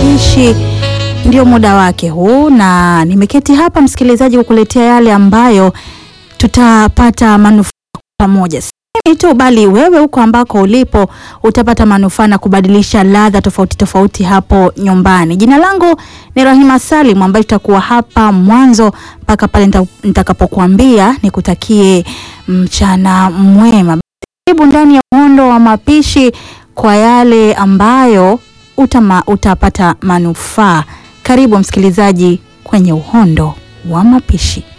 mapishi ndio muda wake huu, na nimeketi hapa msikilizaji, kukuletea yale ambayo tutapata manufaa pamoja. Si mimi tu bali wewe huko ambako ulipo utapata manufaa na kubadilisha ladha tofauti tofauti hapo nyumbani. Jina langu ni Rahima Salim ambaye tutakuwa hapa mwanzo mpaka pale nita- nitakapokuambia nikutakie mchana mwema. Karibu ndani ya uhondo wa mapishi kwa yale ambayo utama, utapata manufaa. Karibu msikilizaji kwenye uhondo wa mapishi.